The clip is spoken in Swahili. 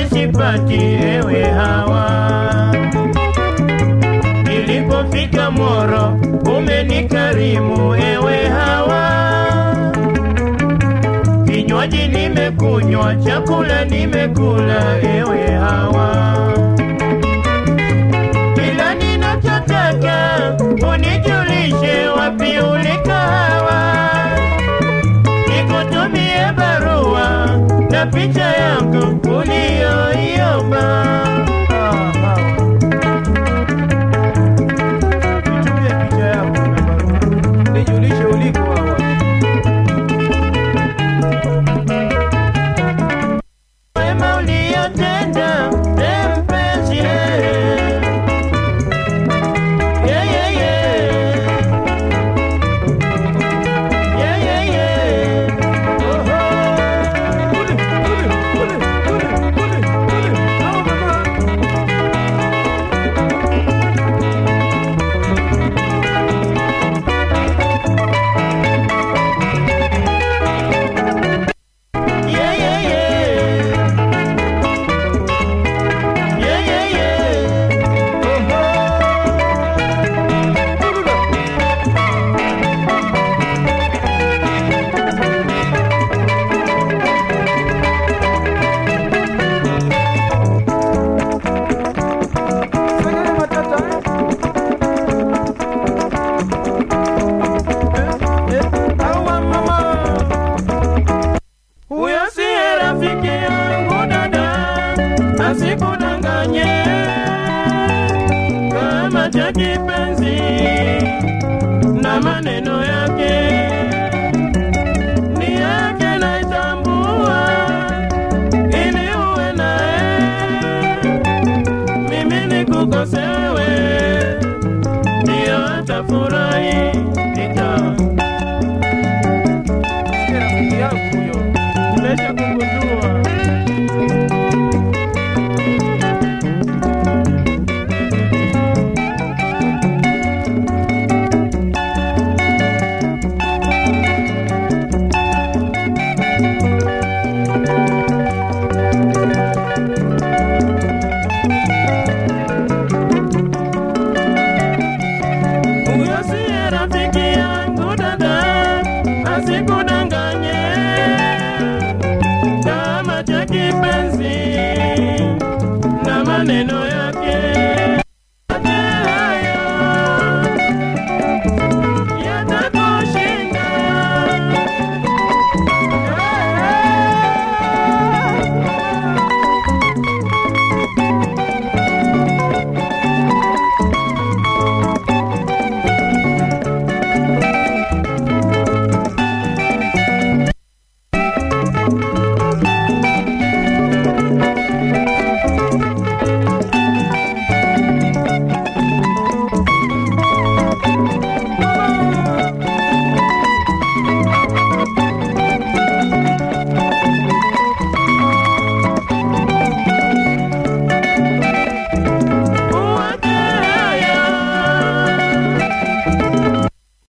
kazi sipati, ewe Hawa. Nilipofika Moro umenikarimu, ewe Hawa. Kinywaji nimekunywa, chakula nimekula, ewe Hawa. Kila ninachotaka unijulishe wapi ulikawa, nikutumie barua na picha yako uliyoiomba. Nitumie picha yako na barua, nijulishe uliko Hawa. wema uliyotenda e mpenzi yeah, yeah, yeah. Yeah, yeah, yeah. Oh, oh. Kule, kule, kule, kule, kule, kule. Hawa mama. Yeah, yeah, yeah. Yeah, yeah, yeah. Oh, oh. Segere matata, eh? Eh, eh, awa mama. Huyo siye rafiki yangu dada, asikudanganye kama cha kipenzi na maneno yake ni yake naitambua, ili uwe naye mimi nikukose wewe, ndiyo atafurahi nita